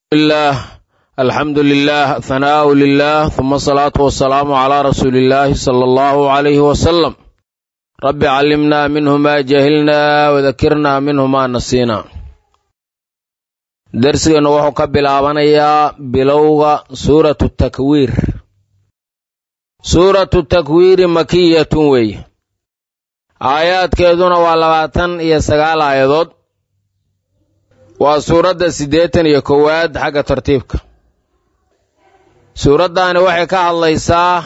الله الحمد لله ثناء لله ثم الصلاة والسلام على رسول الله صلى الله عليه وسلم رب علمنا منه ما جهلنا وذكرنا منه ما نسينا درسنا wuxuu ka bilaabanayaa bilowga suuratu takwiir suuratu takwiiri makiyatun weeye aayaadkeeduna waa labaatan iyo sagaal aayadood waa suuradda siddeetan iyo kowaad xagga tartiibka suuraddaani waxay ka hadlaysaa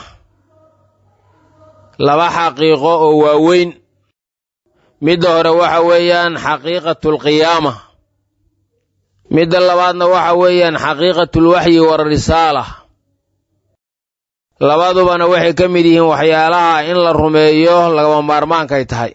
laba xaqiiqo oo waaweyn midda hore waxa weeyaan xaqiiqatulqiyaama midda labaadna waxa weeyaan xaqiiqatulwaxyi warisaala labadubana waxay ka mid yihiin waxyaalaha in la rumeeyo lagama maarmaankay tahay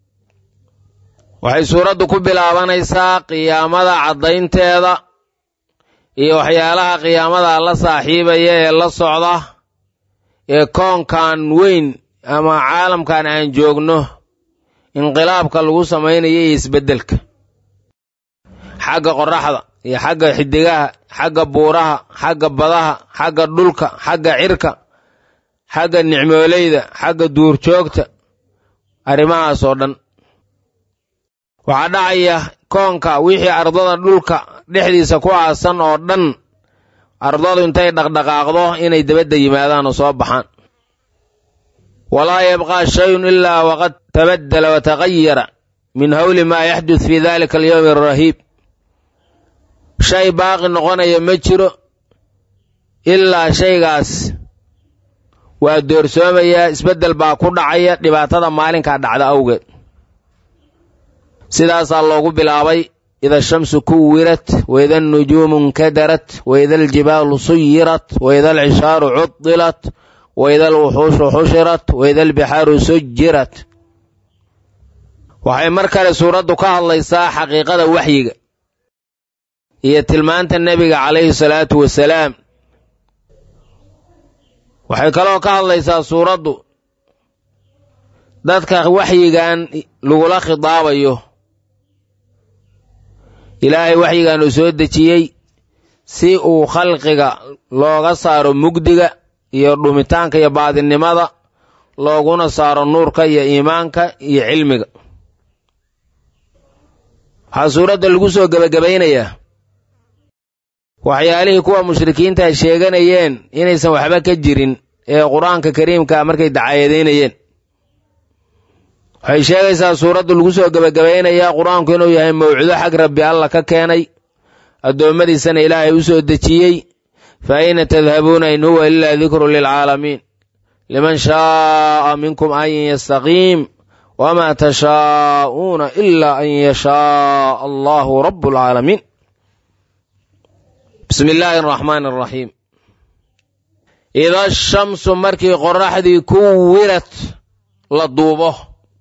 waxay suuraddu ku bilaabanaysaa qiyaamada caddaynteeda iyo waxyaalaha qiyaamada la saaxiibaya ee la socda ee koonkan weyn ama caalamkan aan joogno inqilaabka lagu samaynayo iyo isbeddelka xagga qorraxda iyo xagga xidigaha xagga buuraha xagga badaha xagga dhulka xagga cirka xagga nicmooleyda xagga duurjoogta arrimahaas oo dhan waxaa dhacaya koonka wixii ardada dhulka dhexdiisa ku aasan oo dhan ardadu intay dhaqdhaqaaqdo inay dabadda yimaadaan oo soo baxaan walaa yabqaa shayun ilaa waqad tabaddala wa tagayara min hawli maa yaxdud fii dalika alyowmi arahiib shay baaqi noqonaya ma jiro ilaa shaygaas waa doorsoomayaa isbeddel baa ku dhacaya dhibaatada maalinkaa dhacda awgeed sidaasaa loogu bilaabay ida shamsu kuwirat waida anujuumu nkadarat waida aljibaalu suyirat waida alcishaaru cudilat waida alwuxuushu xushirat waida albixaaru sujirat waxay mar kale suuraddu ka hadlaysaa xaqiiqada waxyiga iyo tilmaanta nebiga calayhi salaatu wasalaam waxay kaloo ka hadlaysaa suuraddu dadka waxyigan lagula khidaabayo ilaahay waxyigan uu soo dejiyey si uu khalqiga looga saaro mugdiga iyo dhumitaanka iyo baadinimada looguna saaro nuurka iyo iimaanka iyo cilmiga waxaa suuradda lagu soo gebagabaynayaa waxyaalihii kuwa mushrikiinta sheeganayeen inaysan waxba ka jirin ee qur-aanka kariimka markay dacaayadaynayeen waxay sheegaysaa suuraddu lagu soo gebagabaynayaa qur-aanku inuu yahay mawcudo xag rabbi alla ka keenay addoommadiisana ilaahay u soo dejiyey fa ayna tadhabuuna in huwa ilaa dikru lilcaalamiin liman shaaa minkum an yastaqiim wamaa tashaa'uuna ilaa an yashaaa allahu rabu alcaalamiin bismi illaahi araxmaani araxiim ida shamsu markii qorraxdii kuwirat la duubo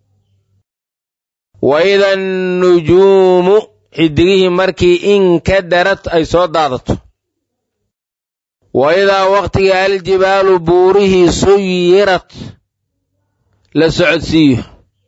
wa ida annujuumu xidigihii markii inkadarad ay soo daadato wa idaa wakhtiga aljibaalu buurihii suyirat la socodsiiyo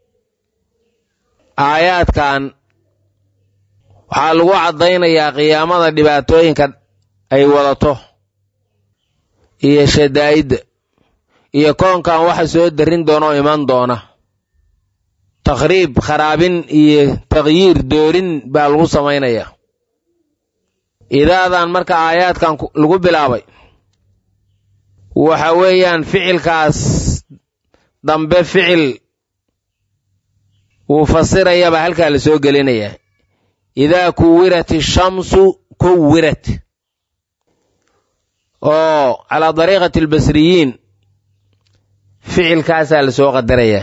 aayaadkan waxaa lagu caddaynayaa qiyaamada dhibaatooyinka ay wadato iyo shadaa'idda iyo koonkan waxa soo darrin doona oo iman doona takhriib kharaabin iyo takhyiir doorin baa lagu samaynayaa idaadan marka aayaadkan lagu bilaabay waxa weeyaan ficilkaas dambe ficil wuu fasirayaba halkaa la soo gelinayaa idaa kuwirat ishamsu kuwirat oo calaa dariiqati albasriyiin ficilkaasaa la soo qadarayaa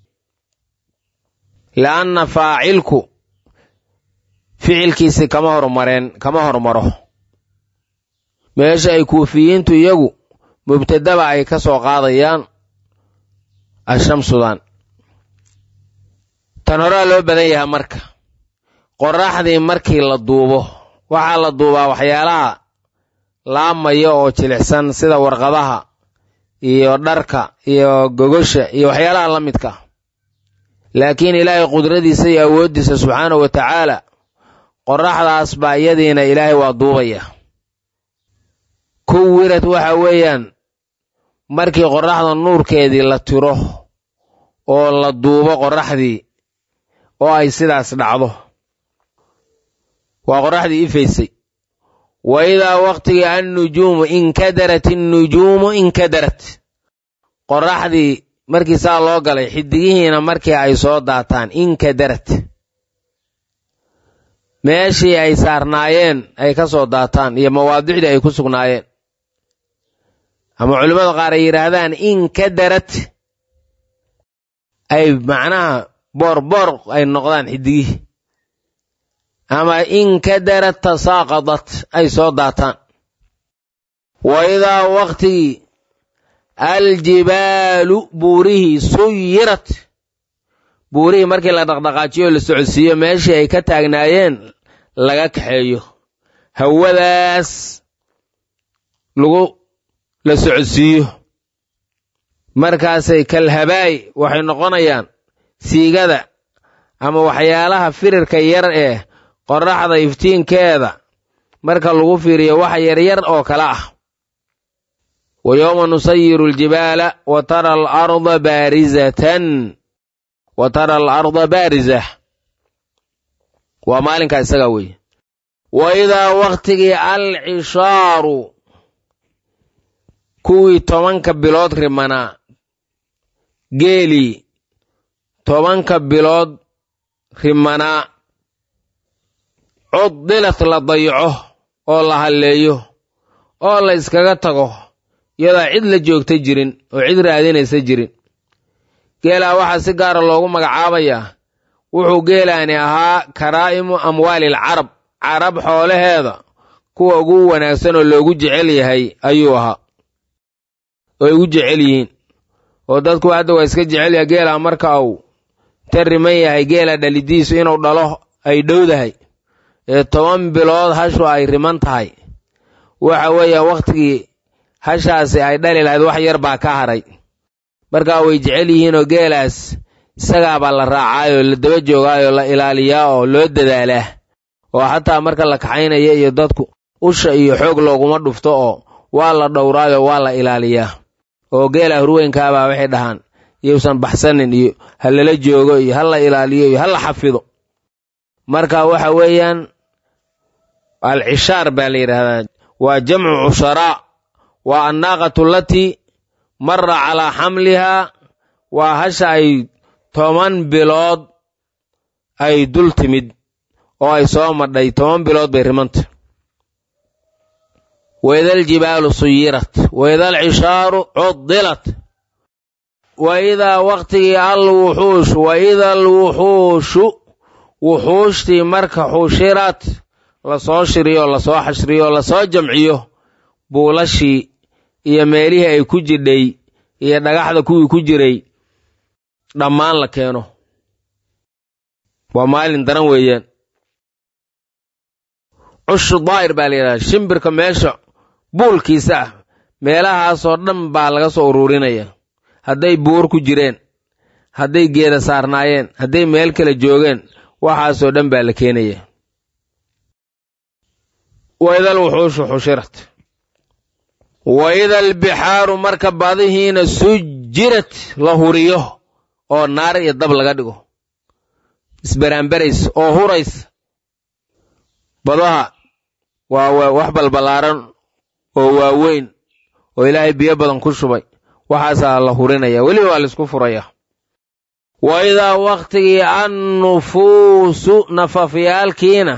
li'anna faacilku ficilkiisi kama hormareen kama hormaro meesha ay kuufiyiintu iyagu mubtadaba ay ka soo qaadayaan ashamsudan tan horaa loo badan yahay marka qorraxdii markii la duubo waxaa la duubaa waxyaalaha laamaya oo jilicsan sida warqadaha iyo dharka iyo gogosha iyo waxyaalaha la midka laakiin ilaahay qudradiisa iyo awooddiisa subxaanahu wa tacaala qorraxdaas baa iyadiina ilaahay waa duubaya kuwirad waxa weeyaan markii qorraxda nuurkeedii la tiro oo la duubo qorraxdii oo ay sidaas dhacdo waa qorraxdii ifaysay wa idaa waqtigii annujuumu inkadarat innujuumu inkadarat qorraxdii markii saa loo galay xidigihiina markii ay soo daataan inkadarat meeshii ay saarnaayeen ay ka soo daataan iyo mawaadicdii ay ku sugnaayeen ama culimmada qaar ay yidhaahdaan inkadarat ay macnaha boorboor ay noqdaan xidigihii ama inkadarat tasaaqadat ay soo daataan wa idaa waqtigii aljibaalu buurihii suyirat buurihii markii la dhaqdhaqaajiyo la socodsiiyo meeshii ay ka taagnaayeen laga kaxeeyo hawadaas lagu la socodsiiyo markaasay kalhabaay waxay noqonayaan siigada ama waxyaalaha firirka yar ee qorraxda iftiinkeeda marka lagu fiiriyo wax yaryar oo kale ah wa yowma nusayiru aljibaala wa tara alarda baarizatan wa tara alarda baariza waa maalinkaa isagaa weeye wa idaa wakhtigii alcishaaru kuwii tobanka bilood rimanaa geelii tobanka bilood rimanaa cuddilat la dayaco oo la halleeyo oo la iskaga tago iyadoo cid la joogta jirin oo cid raadinaysa jirin geelaa waxaa si gaara loogu magacaabayaa wuxuu geelaani ahaa karaa'imu amwaalil carab carab xoolaheeda kuwa ugu wanaagsan oo loogu jecel yahay ayuu ahaa oo ay ugu jecel yihiin oo dadku hadda waa iska jecel yahay geelaa marka uu ta riman yahay geela dhalidiisu inuu dhalo ay dhowdahay ee toban bilood hashu ay riman tahay waxa weeya wakhtigii hashaasi ay dhali lahayd wax yar baa ka haray markaa way jecel yihiinoo geelaas isagaabaa la raacaayoo la daba joogaayoo la ilaaliyaa oo loo dadaalaa oo xataa marka la kaxaynaya iyo dadku usha iyo xoog looguma dhufto oo waa la dhowraayoo waa la ilaaliyaa oo geela hurweynkaabaa waxay dhahaan iyuusan baxsanin iyo ha lala joogo iyo ha la ilaaliyo iyo ha la xafido marka waxa weeyaan alcishaar baa la yidhaahdaa waa jamcu cusharaa waa annaaqatu alatii mara calaa xamlihaa waa hasha ay toban bilood ay dul timid oo ay soo madhay toban bilood bay rimanta waida aljibaalu suyirat waida alcishaaru cudilat wa idaa wakhtigii alwuxuush wa ida alwuxuushu wuxuushtii marka xushirat lasoo shiriyo lasoo xashriyo lasoo jamciyo buulashii iyo meelihii ay ku jidhay iyo dhagaxda kuwii ku jiray dhammaan la keeno waa maalin daran weeyaan cushu daa'ir baa la yidhahdaa shimbirka meesha buulkiisa ah meelahaasoo dhan baa laga soo ururinaya hadday buur ku jireen hadday geeda saarnaayeen hadday meel kale joogeen waxaasoo dhan baa la keenaya waidal wuxuushu xushirat wa ida albixaaru marka badihiina sujirat la huriyo oo naar iyo dab laga dhigo isbaraanbaraysa oo huraysa badaha waa wax balballaaran oo waaweyn oo ilaahay biyo badan ku shubay waxaasaa la hurinaya weliba waa laisku furaya wa idaa wakhtigii annufuusu nafafyaalkiina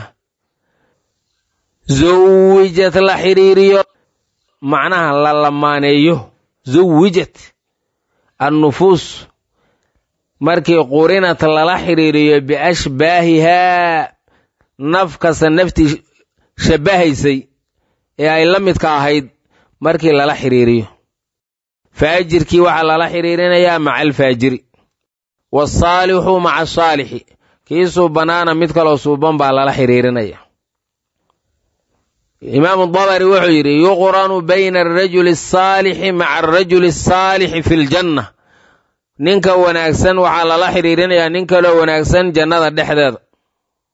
zawijat la xidhiiriyo macnaha la lamaaneeyo zawijat annufuus markii qurinat lala xidhiiriyo biashbaahihaa naf kasta naftii shabbahaysay ee ay la midka ahayd markii lala xidhiiriyo faajirkii waxaa lala xidhiirinayaa maca alfaajiri waalsaalixu maca asaalixi kii suubanaana mid kaloo suuban baa lala xidhiirinaya imaamu dabari wuxuu yidhi yuqranu bayna alrajuli asaalixi maca alrajuli asaalixi fi ljanna ninka wanaagsan waxaa lala xidhiirinayaa nin kaloo wanaagsan jannada dhexdeeda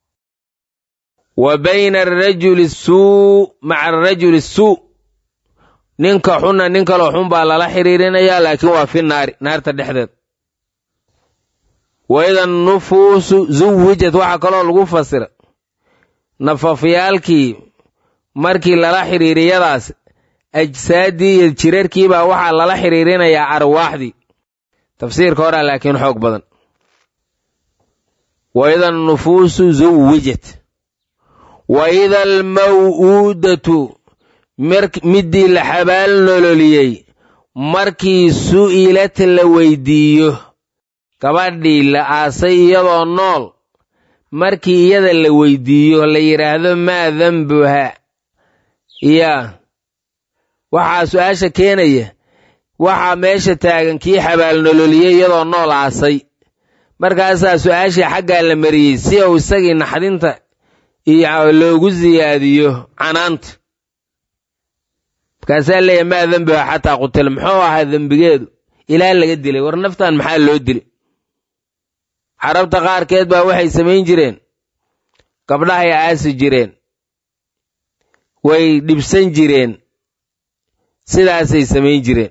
wa bayna alrajuli suu maca alrajuli suu ninka xunna nin kaloo xun baa lala xiriirinayaa laakiin waa fi naari naarta dhexdeed waida nufuusu zuwijat waxaa kaloo lagu fasira nafafyaalkii markii lala xiriiriyadaas ajsaaddii iyo jirarkiibaa waxaa lala xiriirinayaa arwaaxdii tafsiirka horaa laakiin xoog badan waida nufuusu zuwijat waida almaw'uudatu middii la xabaal nololiyey markii su'ilat la weydiiyo gabadhii la aasay iyadoo nool markii iyada la weydiiyo la yidhaahdo maa dembuha yaa waxaa su-aasha keenaya waxaa meesha taagan kii xabaal nololiyey iyadoo nool aasay markaasaa su-aashii xaggaa la mariyey si uu isagii naxdinta iyo loogu siyaadiyo canaanta markaasaa leeyahy maa dembiha xataa qutila muxuu ahaa dembigeedu ilaa laga dilay war naftan maxaa loo dilay carabta qaarkeed baa waxay samayn jireen gabdhahay aasi jireen way dhibsan jireen sidaasay samayn jireen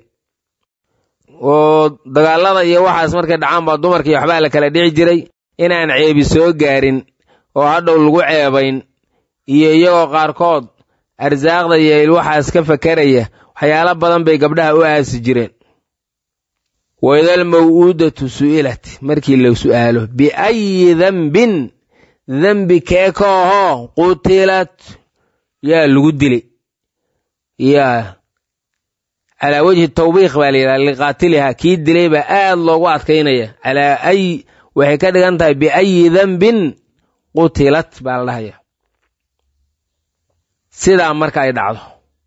oo dagaallada iyo waxaas markay dhacaan baa dumarkii waxbaa la kala dhici jiray inaan ceebi soo gaarin oo hadhow lagu ceebayn iyo iyagoo qaarkood arsaaqda iyo waxaas ka fakaraya waxyaalo badan bay gabdhaha u aasi jireen waidal maw'uudatu su'ilat markii la su'aalo biayi dembin dembi keeka ahoo qutilat yaa lagu dilay yaa calaa wejhi tawbiiq baa la yidhaha liqaatilihaa kii dilay baa aad loogu adkaynaya calaa ay waxay ka dhigan tahay biayi dembin qutilat baa la dhahaya sidaa marka ay dhacdo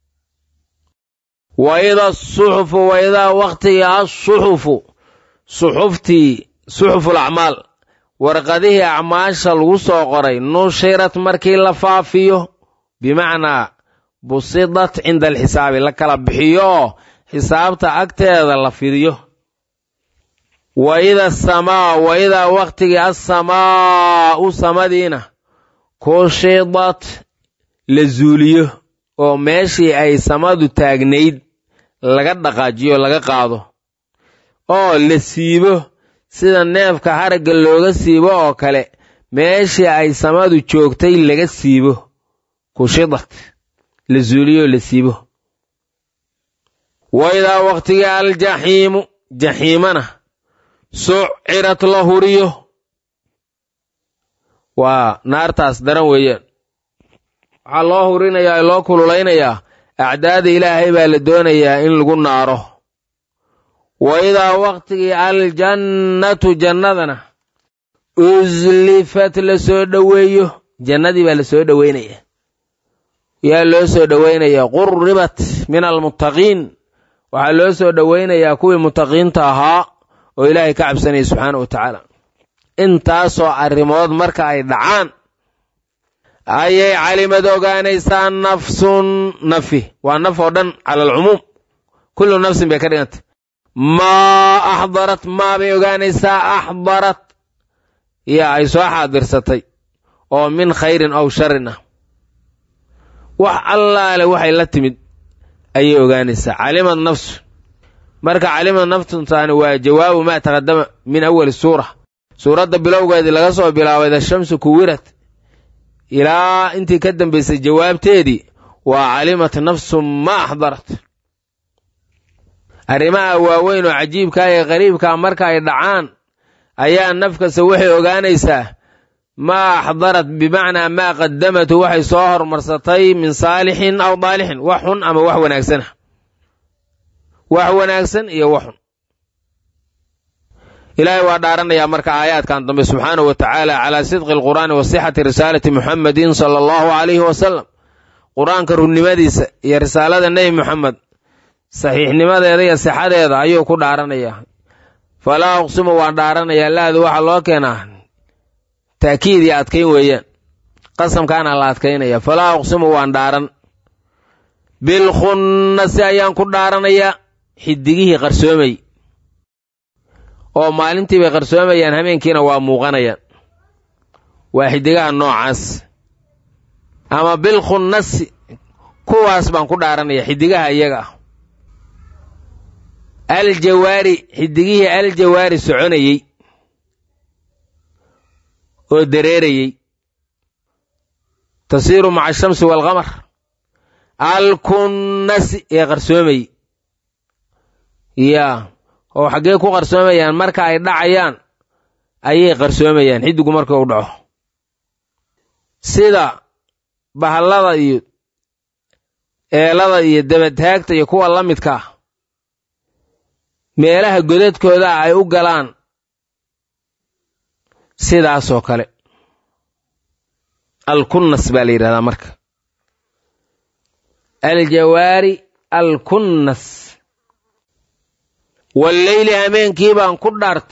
waida asuxufu waidaa wakhtigii asuxufu suxuftii suxuful acmaal warqadihii acmaasha lagu soo qoray nushirat markii la faafiyo bimacnaa busidat cinda alxisaabi la kala bixiyo oo xisaabta agteeda la fidiyo waida asamaa waidaa wakhtigii assamaa'u samadiina kushidat la zuuliyo oo meeshii ay samadu taagnayd laga dhaqaajiyo laga qaado oo la siibo sida neefka haragga looga siibo oo kale meeshii ay samadu joogtay laga siibo kushidat la zuuliyo la siibo waidaa wakhtigii aljaxiimu jaxiimana sucirat la huriyo waa naartaas daran weeyaan waxaa loo hurinayaa loo kululaynayaa acdaada ilaahay baa la doonayaa in lagu naaro wa idaa wakhtigii aljannatu jannadana uslifat la soo dhoweeyo jannadii baa la soo dhoweynaya yaa loo soo dhoweynayaa qurribat min almuttaqiin waxaa loo soo dhoweynayaa kuwii muttaqiinta ahaa oo ilaahay ka cabsanaya subxaana wa tacaala intaasoo arrimood marka ay dhacaan ayay calimad ogaanaysaa nafsun nafi waa naf oo dhan cala alcumuum kullu nafsin bay ka dhigantay maa axdarat maabay ogaanaysaa axdarat yaa ay soo xaadirsatay oo min khayrin aw sharin ah wax allaale waxay la timid ayay ogaanaysaa calimad nafsu marka calimad naftuntaani waa jawaabu maa taqadama min awali suura suuradda bilowgeedii laga soo bilaabay dashamsu kuwirad ilaa intii ka dambaysay jawaabteedii waa calimat nafsu ma axdarat arrimaha waaweyn oo cajiibkaa ee qariibkaa marka ay dhacaan ayaa nafkasta waxay ogaanaysaa maa axdarat bimacnaa maa qadamatu waxay soo hormarsatay min saalixin aw daalixin wax xun ama wax wanaagsana wax wanaagsan iyo wax xun ilaahay waa dhaaranayaa marka aayaadkan dambe subxaanahu wa tacaala calaa sidqi alqur'aani wa sixati risaalati muxammadin sala allahu calayhi wasalam qur-aanka runnimadiisa iyo risaalada nebi moxamed saxiixnimadeeda iyo sixadeeda ayuu ku dhaaranayaa falaa uqsimu waan dhaaranayaa laadu waxaa loo keenaa taakiid iyo adkayn weeyaan qasamkaana la adkaynaya falaa uqsimu waan dhaaran bilkhunnasi ayaan ku dhaaranayaa xidigihii qarsoomay oo maalintii bay qarsoomayaan habeenkiina waa muuqanayaan waa xidigaha noocaas ama bilkhunnasi kuwaas baan ku dhaaranaya xidigaha iyaga ah aljawaari xidigihii aljawaari soconayey oo dareerayey tasiiru maca ashamsi waalqamar alkunnasi ee qarsoomayey yaa oo xaggee ku qarsoomayaan marka ay dhacayaan ayay qarsoomayaan xidigu marka u dhaco sida bahallada iyo eelada iyo dabataagta iyo kuwa la midka ah meelaha godadkooda ay u galaan sidaasoo kale alkunnas baa la yidhahdaa marka aljawaari alkunnas walleyli hameenkii baan ku dhaarta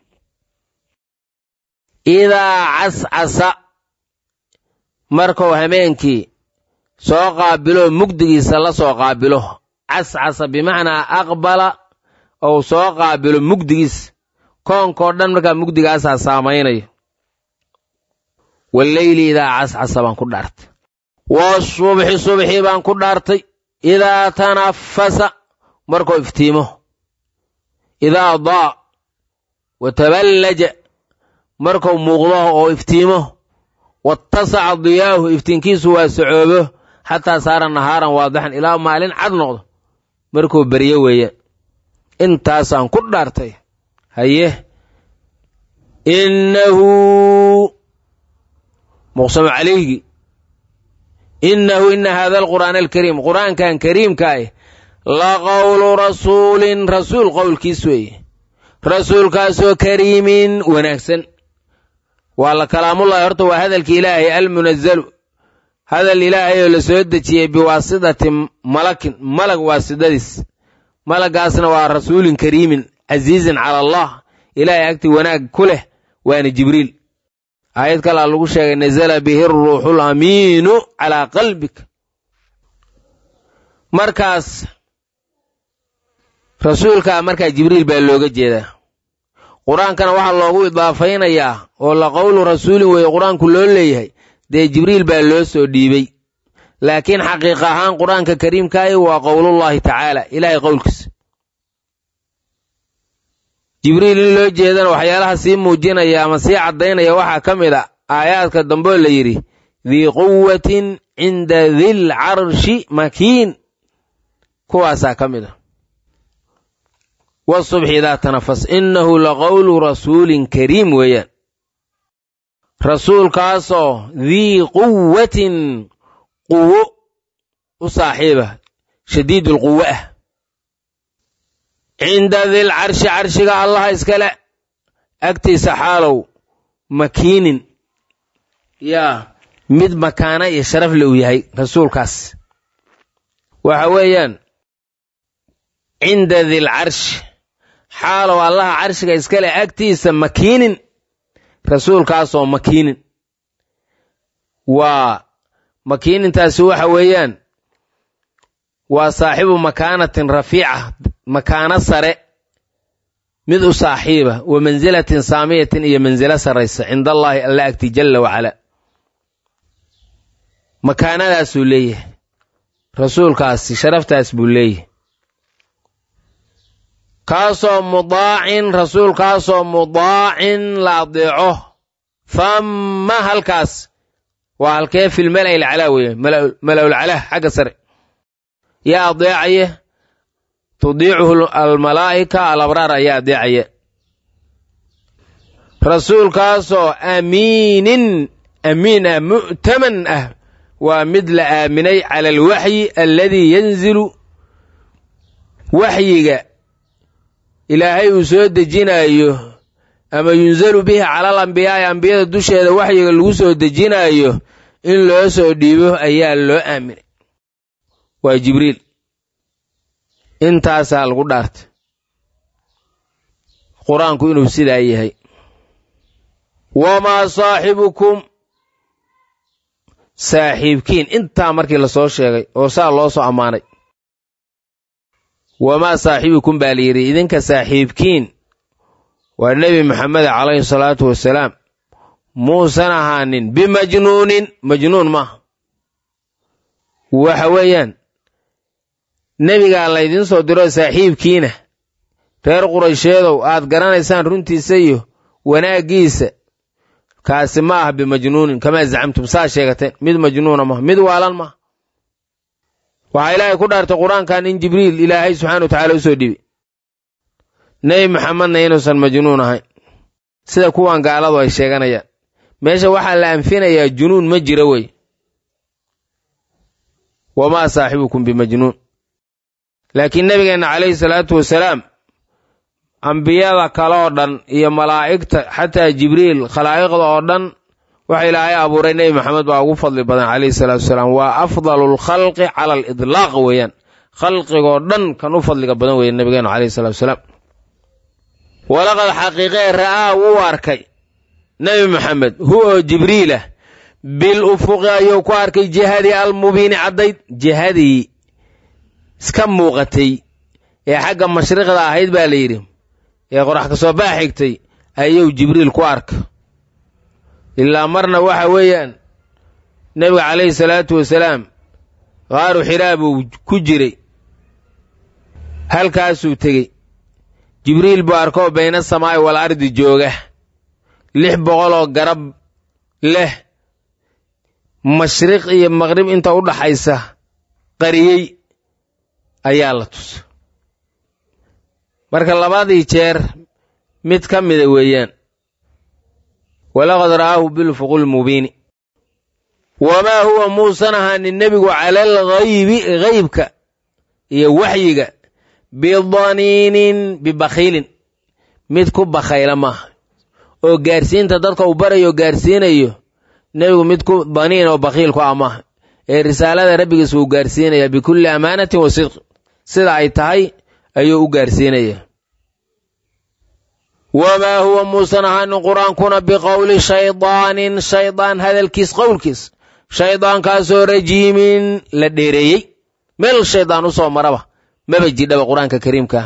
idaa cascasa markuu hameenkii soo qaabilo mugdigiisa la soo qaabilo cascasa bimacnaa aqbala ou soo qaabilo mugdigiisa koonkoo dhan markaa mugdigaasaa saamaynayo walleyli idaa cascasa baan ku dhaartay wasubxi subxii baan ku dhaartay idaa tanafasa markuu iftiimo idaa daa wa taballaja markuu muuqdo oo iftiimo wattasaca diyaahu iftiinkiisu waa socoobo xataa saara nahaaran waadixan ilaa maalin cad noqdo markuu beryo weeyaan intaasaan ku dhaartay haye innahu muqsamu calayhi innahu ina hada alqur'aana alkariim qur'aankan kariimka ah la qowlu rasuulin rasuul qowlkiis weeye rasuulkaasoo kariimin wanaagsan waa la kalaamullahi horta waa hadalki ilaahay almunazalu hadal ilaahay oo la soo dejiyey biwaasidati malakin malag waasidadiis malagaasna waa rasuulin kariimin casiizin cala allah ilaahay agti wanaag ku leh waana jibriil aayad kalaa lagu sheegay nazala bihi ruuxu lamiinu calaa qalbika markaas rasuulkaa markaa jibriil baa looga jeedaa qur-aankana waxaa loogu idaafaynayaa oo la qowlu rasuulin weeye qur-aanku loo leeyahay dee jibriil baa loo soo dhiibey laakiin xaqiiq ahaan qur-aanka kariimkaahi waa qowlullaahi tacaala ilaahay qowlkiisa jibriil in loo jeedana waxyaalaha sii muujinaya ama sii caddaynaya waxaa ka mid a aayaadka dambeo la yidhi dii quwatin cinda dil carshi makiin kuwaasaa ka mid a wasubxi idaa tanafas innahu laqowlu rasuulin kariim weeyaan rasuulkaasoo dii quwatin quwo u saaxiiba shadiidulquwo ah cinda dil carshi carshiga allaha iskale agtiisa xaalow makiinin yaa mid makaana iyo sharaf le u yahay rasuulkaas waxa weeyaan cinda dil carshi xaalow allaha carshiga iskale agtiisa makiinin rasuulkaasoo makiinin waa makiinintaasi waxa weeyaan waa saaxibu makaanatin rafiica makaano sare mid u saaxiiba wa mansilatin saamiyatin iyo mansilo sarraysa cinda allaahi alla agti jalla wacala makaanadaasuu leeyahay rasuulkaasi sharaftaas buu leeyahay kaasoo mudaacin rasuulkaasoo mudaacin la adeeco famma halkaas waa halkee fil mala'il calaa weeye mala'ul calaa xagga sare yaa adeecaya tudiicuhu almalaa'ika alabraar ayaa adeecaya rasuulkaasoo amiinin amiin ah mu'taman ah waa mid la aaminay cala alwaxyi alladii yanzilu waxyiga ilaahay uu soo dejinaayo ama yunzalu bihi cala al ambiyaa'i ambiyada dusheeda waxyiga lagu soo dejinaayo in loo soo dhiibo ayaa loo aaminay waa jibriil intaasaa lagu dhaartay qur-aanku inuu sidaa yahay wamaa saaxibukum saaxiibkiin intaa markii lasoo sheegay oo saa loo soo ammaanay wamaa saaxibukum baa la yidhi idinka saaxiibkiin waa nebi maxamed calayhi salaatu wasalaam muusan ahaanin bimajnuunin majnuun maaha waxa weeyaan nebigaa laydiin soo diro saaxiibkiina reer quraysheedow aad garanaysaan runtiisa iyo wanaaggiisa kaasi ma ah bimajnuunin kamaa zacamtum saa sheegateen mid majnuuna maha mid waalan maha waxaa ilaahay ku dhaartay qur-aankan in jibriil ilaahay subxana wa tacaala u soo dhibi nebi maxamedna inuusan majnuun ahayn sida kuwan gaaladu ay sheeganayaan meesha waxaa la anfinayaa junuun ma jira wey wamaa saaxibukum bimajnuun laakiin nebigeenna calayhi salaatu wasalaam ambiyada kale oo dhan iyo malaa'igta xataa jibriil khalaa'iqda oo dhan waxa ilaahay abuuray nebi maxamed baa ugu fadli badan calayhi salaatu wasalaam waa afdalu lkhalqi cala alidlaaq weeyaan khalqigoo dhan kan u fadliga badan weeye nebigeenu calayhi salatu wasalaam walaqad xaqiiqee ra'aa wuu arkay nebi maxamed hu oo jibriilah bil ufuqi ayuu ku arkay jihadii almubiini caddayd jihadii iska muuqatay ee xagga mashriqda ahayd baa la yidhi ee qorax ka soo baa xigtay ayuu jibriil ku arka ilaa marna waxa weeyaan nebiga calayhi salaatu wasalaam qaaru xiraa buu ku jiray halkaasuu tegey jibriil buu arkoo bayna samaa'i wal ardi jooga lix boqol oo garab leh mashriq iyo maqrib inta u dhaxaysa qariyey ayaa la tusa marka labadii jeer mid ka mida weeyaan walaqad ra'aahu bilfuqul mubiini wamaa huwa muusan ahaanin nebigu cala alghaybi haybka iyo waxyiga bidaniinin bibakhiilin mid ku bakhayla maaha oo gaarsiinta dadka uu barayo gaarsiinayo nebigu mid ku daniin oo bakhiil ku ah maaha ee risaalada rabbigiis wuu gaarsiinayaa bikulli amaanatin wa sidqi sida ay tahay ayuu u gaarsiinayaa wamaa huwa muusan ahaanin qur-aankuna biqowli shaydaanin shaydaan hadalkiis qowlkiis shaydaankaasoo rajiimin la dheereeyey meel shaydaan u soo maraba maba jidhaba qur-aanka kariimkaa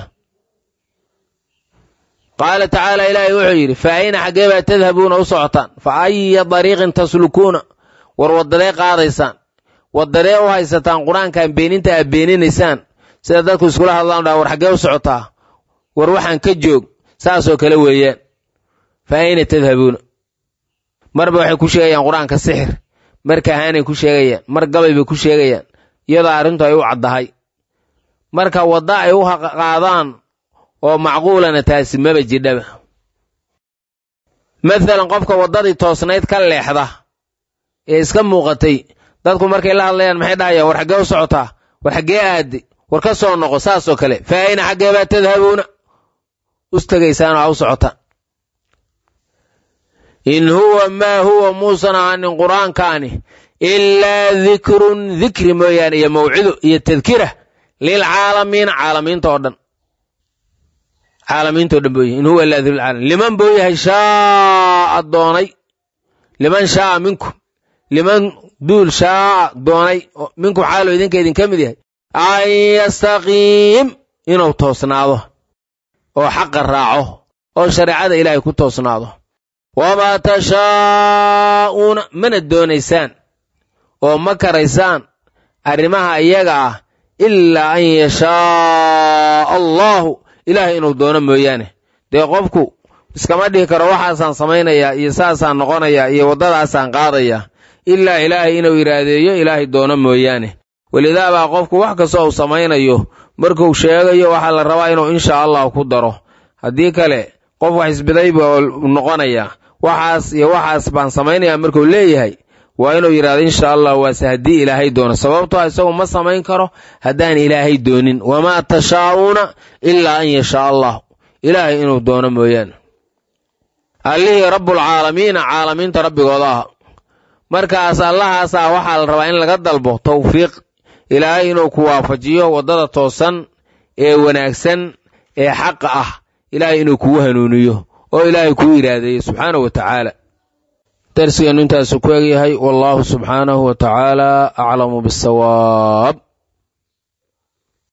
qaala tacaala ilaahay wuxuu yidhi fa ayna xaggee baa tadhabuuna u socotaan fa aya dariiqin taslukuuna war waddadee qaadaysaan waddadee u haysataan qur-aankan beeninta aad beeninaysaan sida dadku iskula hadlaan dhaa war xaggee u socotaa war waxaan ka joog saasoo kale weeyaan fa ayna tadhabuuna marba waxay ku sheegayaan qur-aanka sixir mar kahaanay ku sheegayaan mar gabay bay ku sheegayaan iyadoo arrintu ay u caddahay marka wadda ay u qaadaan oo macquulana taasi maba jidhaba mathalan qofka waddadii toosnayd ka leexda ee iska muuqatay dadku markay la hadlayaan maxay dhahayaan war xaggee u socotaa war xaggee aadde war ka soo noqo saasoo kale fa ayna xaggee baa tadhabuuna ustagaysaan oo a u socotaan in huwa maa huwa muusan ahaanin qur-aankaani ilaa dikrun dikri mooyaane iyo mawcido iyo tadkira lilcaalamiina caalamiinta oo dhan caalamiinta o dhan booyahy in huwa ilaa dikru lcaalamiin liman buu yahay shaaa doonay liman shaaa minkum liman duul shaaa doonay minkum xaalo idinka idinka mid yahay an yastaqiim inuu toosnaado oo xaqa raaco oo shareecada ilaahay ku toosnaado wamaa tashaa'uuna mana doonaysaan oo ma karaysaan arrimaha iyaga ah ilaa an yashaaa allaahu ilaahay inuu doono mooyaane dee qofku iskama dhihi karo waxaasaan samaynayaa iyo saasaan noqonayaa iyo waddadaasaan qaadayaa ilaa ilaahay inuu iraadeeyo ilaahay doono mooyaane welidaabaa qofku wax kastoo uu samaynayo markuu sheegayo waxaa la rabaa inuu insha allah ku daro haddii kale qof wax isbiday buu noqonayaa waxaas iyo waxaas baan samaynayaa markuu leeyahay waa inuu yidhahdo insha allah waase haddii ilaahay doono sababtoo isagu ma samayn karo haddaan ilaahay doonin wamaa tashaa'uuna ilaa an yashaa allah ilaahay inuu doono mooyaane allihii rabbulcaalamiina caalamiinta rabbigooda ah markaas allahaas ah waxaa la rabaa in laga dalbo tawfiiq ilaahay inuu ku waafajiyo waddada toosan ee wanaagsan ee xaqa ah ilaahay inuu kugu hanuuniyo oo ilaahay kuu iraadeeyo subxaanahu wa tacaala darsigeennu intaasu ku egyahay wallaahu subxaanahu wa tacaala aclamu bisawaab